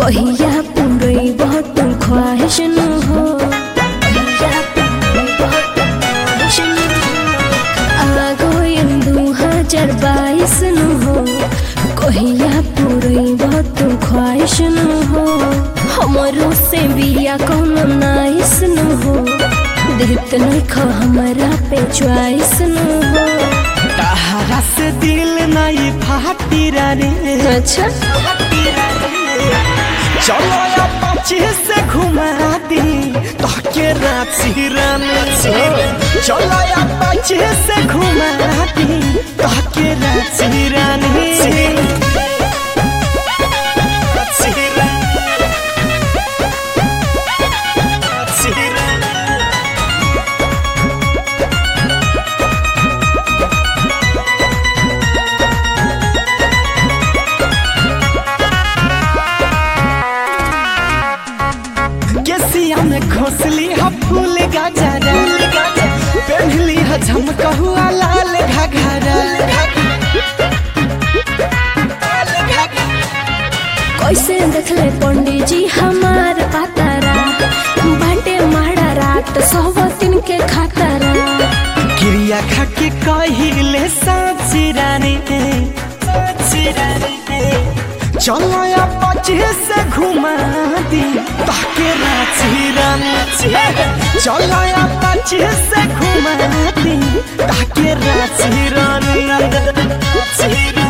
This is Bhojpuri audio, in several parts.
कहिया पूरे बहुत ख्वाहिश न हो कहिया पूरे बहुत ख्वाहिश न हो आ गइल दू हजार बाईस न हो कहिया पूरे बहुत ख्वाहिश न हो हमरो से बिया कौनो नाइस न हो देत नहीं खो हमारा पे च्वाइस न हो तहरा से दिल नहीं फाटी रे अच्छा चलो या पच्चीस से घुमा दी तोके रांची रानी चलो या पच्चीस से घुमा दी तोके रांची रानी रांची रानी। रांची रानी। केसिया में घोसली ह फूल गाजरा पहनली ह झमकहुआ लाल घाघरा कैसे देखले पंडित जी हमार पातारा बाटे मारा रात सब दिन के खातारा क्रिया खा के कहिले साँची रानी साँची रानी चलो या पच्चीस से घुमा दी ताके रांची रानी चलो या पच्चीस से घुमा दी ताके रांची रानी रांची रानी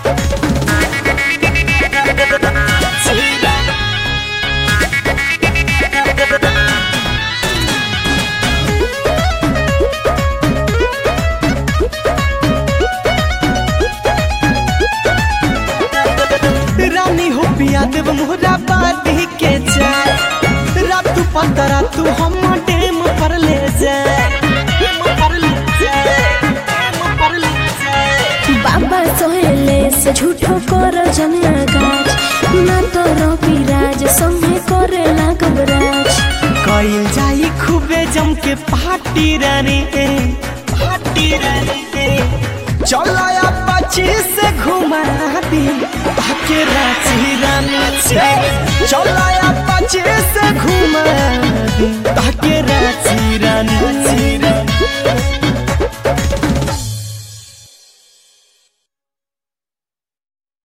रानी हो पिया देव मोहरा बादी के जाए रात पतरा तू हम डेम पर ले जाए डेम पर ले जाए, डेम पर ले जाए। बाबा सोहेले से झूठो कर जनागाज ना तो रवि राज संगे करे लागबराज कइल जाई खूबे जम के पार्टी रानी पार्टी रानी चलो या पच्चीस से घुमा दी ताके रांची रानी चलो या पच्चीस से घुमा दी ताके